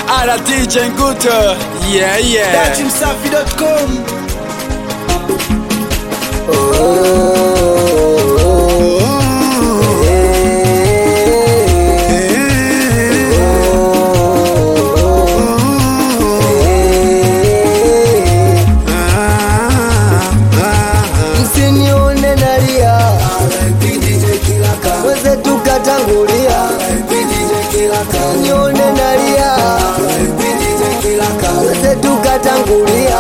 Ara DJ Nguto. Yeah, yeah. Datimsafi.com msinione nalia weze tukatangulia nione nalia weze tukatangulia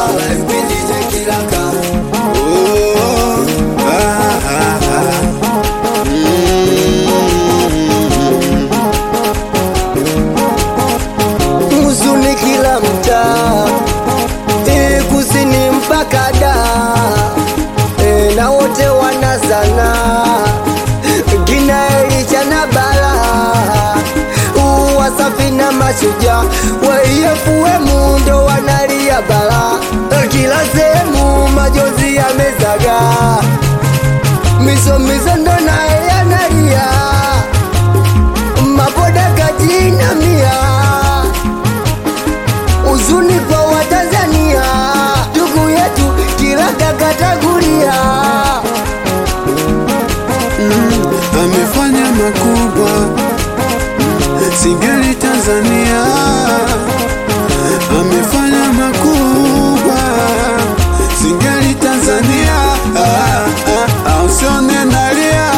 huzuni kila mtaa Eh, kusini mpaka da e, na wote wanazana kina Elisha na Bala wasafi na mashujaa waiyefue mundo wanalia bala kila sehemu majozi yamezaga misomiso ndo naye yanalia maboda kajina mia huzuni kwa Watanzania, ndugu yetu kila kakatagulia amefanya makubwa singeli Tanzania amefanya makubwa singeli Tanzania ah, ah, ah, usione nalia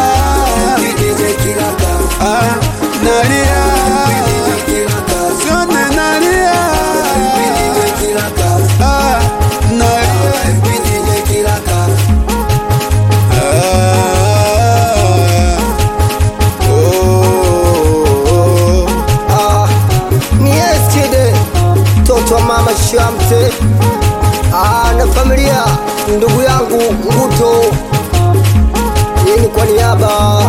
ah, nalia usione nalia ah, nalia ah, oh, ah, ni Eskide mtoto wa mama Shamte ah, na familia ndugu yangu Nguto, hii ni kwa niaba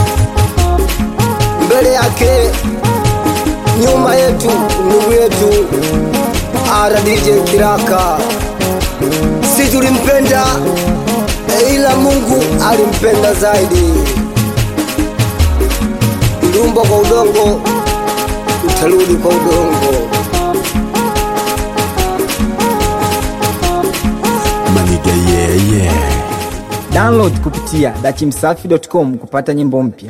mbele yake nyuma yetu ndugu yetu Ara DJ Kiraka, si tulimpenda eh, ila Mungu alimpenda zaidi. Ulumba kwa udongo utarudi kwa udongo. maniga yeah, yeah. download kupitia dachimsafi.com kupata nyimbo mpya